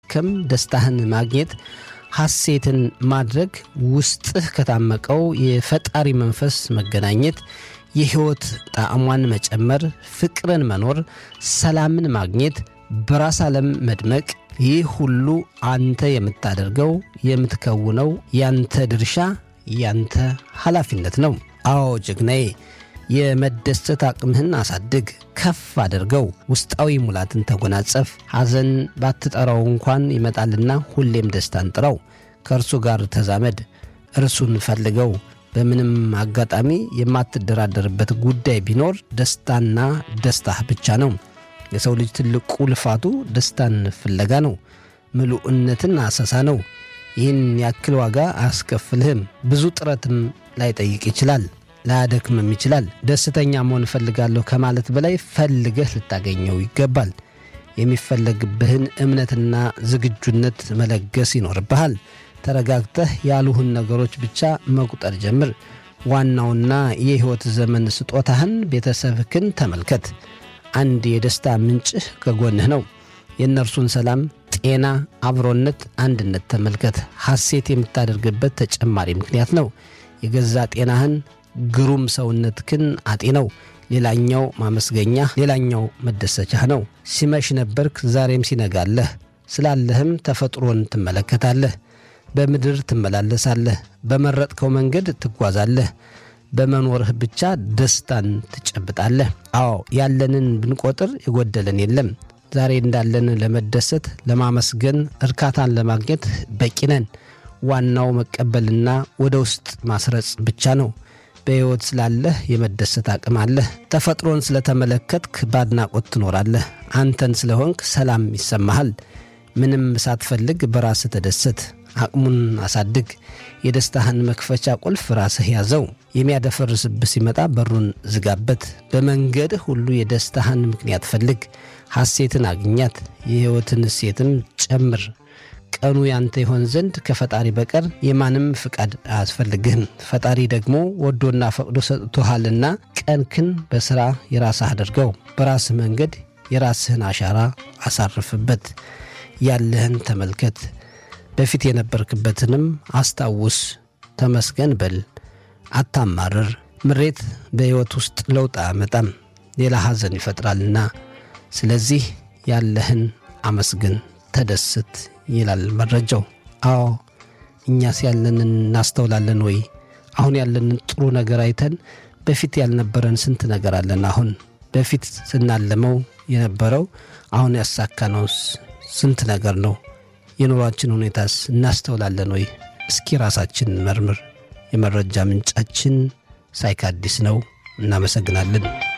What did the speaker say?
ማከም፣ ደስታህን ማግኘት፣ ሐሴትን ማድረግ፣ ውስጥህ ከታመቀው የፈጣሪ መንፈስ መገናኘት፣ የሕይወት ጣዕሟን መጨመር፣ ፍቅርን መኖር፣ ሰላምን ማግኘት፣ በራስ ዓለም መድመቅ ይህ ሁሉ አንተ የምታደርገው የምትከውነው ያንተ ድርሻ ያንተ ኃላፊነት ነው። አዎ ጀግናዬ፣ የመደሰት አቅምህን አሳድግ፣ ከፍ አድርገው፣ ውስጣዊ ሙላትን ተጎናጸፍ። ሐዘን ባትጠራው እንኳን ይመጣልና ሁሌም ደስታን ጥራው። ከእርሱ ጋር ተዛመድ፣ እርሱን ፈልገው። በምንም አጋጣሚ የማትደራደርበት ጉዳይ ቢኖር ደስታና ደስታህ ብቻ ነው። የሰው ልጅ ትልቁ ልፋቱ ደስታን ፍለጋ ነው። ምሉዕነትን አሰሳ ነው። ይህን ያክል ዋጋ አያስከፍልህም። ብዙ ጥረትም ላይጠይቅ ይችላል፣ ላያደክምም ይችላል። ደስተኛ መሆን እፈልጋለሁ ከማለት በላይ ፈልገህ ልታገኘው ይገባል። የሚፈለግብህን እምነትና ዝግጁነት መለገስ ይኖርብሃል። ተረጋግተህ ያሉህን ነገሮች ብቻ መቁጠር ጀምር። ዋናውና የሕይወት ዘመን ስጦታህን ቤተሰብህን ተመልከት። አንድ የደስታ ምንጭህ ከጎንህ ነው። የእነርሱን ሰላም፣ ጤና፣ አብሮነት፣ አንድነት ተመልከት። ሐሴት የምታደርግበት ተጨማሪ ምክንያት ነው። የገዛ ጤናህን፣ ግሩም ሰውነትህን አጤነው። ሌላኛው ማመስገኛ፣ ሌላኛው መደሰቻህ ነው። ሲመሽ ነበርክ፣ ዛሬም ሲነጋለህ። ስላለህም ተፈጥሮን ትመለከታለህ። በምድር ትመላለሳለህ። በመረጥከው መንገድ ትጓዛለህ። በመኖርህ ብቻ ደስታን ትጨብጣለህ። አዎ ያለንን ብንቆጥር የጎደለን የለም። ዛሬ እንዳለን ለመደሰት፣ ለማመስገን፣ እርካታን ለማግኘት በቂ ነን። ዋናው መቀበልና ወደ ውስጥ ማስረጽ ብቻ ነው። በሕይወት ስላለህ የመደሰት አቅም አለህ። ተፈጥሮን ስለተመለከትክ በአድናቆት ትኖራለህ። አንተን ስለሆንክ ሰላም ይሰማሃል። ምንም ሳትፈልግ በራስህ ተደሰት። አቅሙን አሳድግ። የደስታህን መክፈቻ ቁልፍ ራስህ ያዘው። የሚያደፈርስብህ ሲመጣ በሩን ዝጋበት። በመንገድህ ሁሉ የደስታህን ምክንያት ፈልግ። ሐሴትን አግኛት። የሕይወትን እሴትም ጨምር። ቀኑ ያንተ ይሆን ዘንድ ከፈጣሪ በቀር የማንም ፍቃድ አያስፈልግህም። ፈጣሪ ደግሞ ወዶና ፈቅዶ ሰጥቶሃልና ቀንክን በሥራ የራስህ አድርገው። በራስህ መንገድ የራስህን አሻራ አሳርፍበት። ያለህን ተመልከት። በፊት የነበርክበትንም አስታውስ። ተመስገን በል። አታማርር። ምሬት በሕይወት ውስጥ ለውጥ አያመጣም፣ ሌላ ሐዘን ይፈጥራልና። ስለዚህ ያለህን አመስግን፣ ተደስት ይላል መረጃው። አዎ እኛስ ያለንን እናስተውላለን ወይ? አሁን ያለንን ጥሩ ነገር አይተን በፊት ያልነበረን ስንት ነገር አለን። አሁን በፊት ስናለመው የነበረው አሁን ያሳካነውስ ስንት ነገር ነው? የኑሯችን ሁኔታስ እናስተውላለን ወይ? እስኪ ራሳችን መርምር። የመረጃ ምንጫችን ሳይካዲስ ነው። እናመሰግናለን።